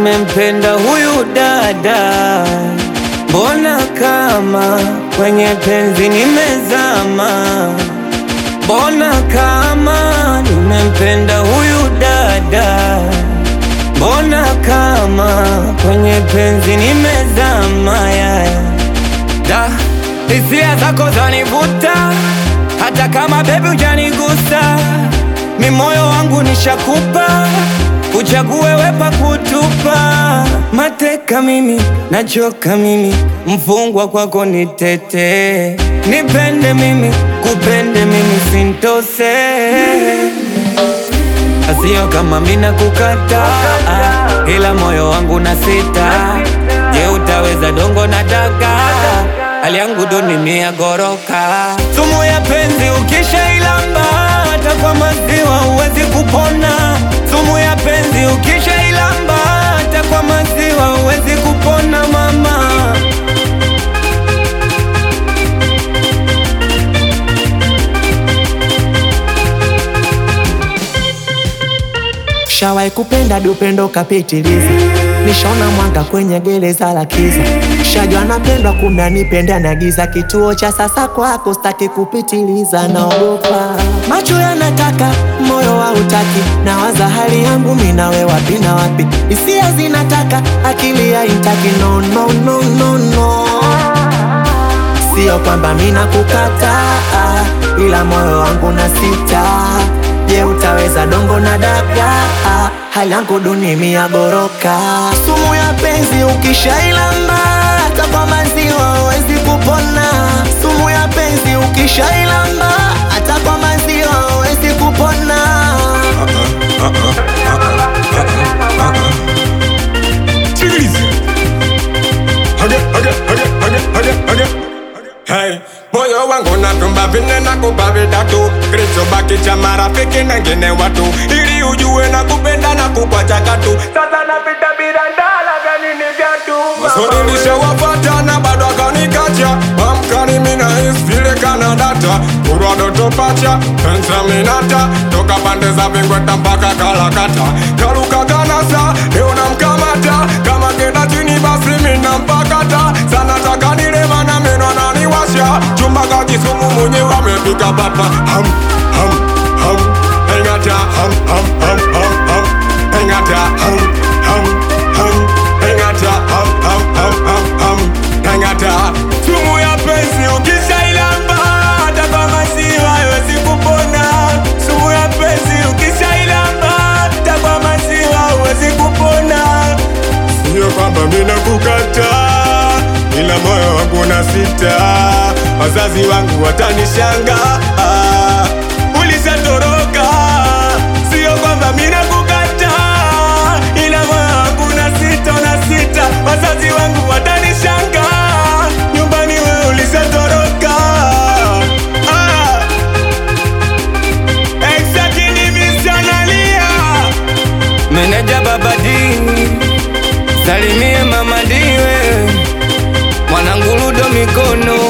nimempenda huyu dada, mbona kama kwenye penzi nimezama, mbona kama nimempenda huyu dada, mbona kama kwenye penzi nimezama yaya da hisia zako zanivuta, hata kama bebi hujanigusa, mi moyo wangu nishakupa, uchague wepa kutupa. Mateka mimi, nachoka mimi, mfungwa kwako nitete, nipende mimi, kupende mimi, sintose Asio kama mina kukata, ila moyo wangu na sita. Je, utaweza dongo na daga? Hali yangu duni mia goroka. Sumu ya penzi ukisha ilamba, hata kwa maziwa huwezi kupona. Sumu ya penzi ukisha ilamba, hata kwa maziwa huwezi kupona mama. Shawai kupenda dupendo kapitiliza, nishona mwanga kwenye gereza la kiza. Shajua napendwa kumbe anipenda na giza, kituo cha sasa kwako staki kupitiliza, naogopa macho yanataka, moyo hautaki, nawaza hali yangu mimi nawe wapi na wapi, hisia zinataka, akili haitaki, no, no, no, no, no. Sio kwamba mina kukataa, ila moyo wangu na sita. Je, utaweza dongo na daga? Hali yangu duni mia goroka. Sumu ya penzi ukishailamba, hata kwa maziwa huwezi kupona. Sumu ya penzi ukishailamba, hata kwa maziwa huwezi kupona. Sikiliza. Hage, hage, hage, hage, hage, hage. Hey, moyo wangu natumba vinne na kupa vitatu kilichobaki cha marafiki na ngine watu ili ujue na kupenda na kukwacha katu sasa napita bila ndala vya nini vyatu maswali nishawapata na bado akanikacha amkani mina vile kana data kurwa doto pacha pensa minata toka pande za vingweta mpaka kalakata kaluka kanasa leo namkamata kama kenda chini basi mina mpakata sana taka nilema na meno ananiwasha chumba kakisumu mwenyewe amepika papa ham ham ham engata ham ham ham ham ham engata ham ham ham engata ham ham ham ham ham engata sumu ya penzi ukishailamba hata kwa maziwa haiwezi kupona sumu ya penzi ukishailamba hata kwa maziwa haiwezi kupona Sio kwamba mina kukata, ila moyo wangu na sita. Wazazi wangu watanishanga, ulishatoroka. Sio kwamba mina kukata, ila moyo wangu na sita, na sita. Wazazi wangu watanishanga, nyumbani wewe ulishatoroka. Ah. Exactly, missionaria. Meneja babadi, salimie mama diwe, mwanangu Ludo mikono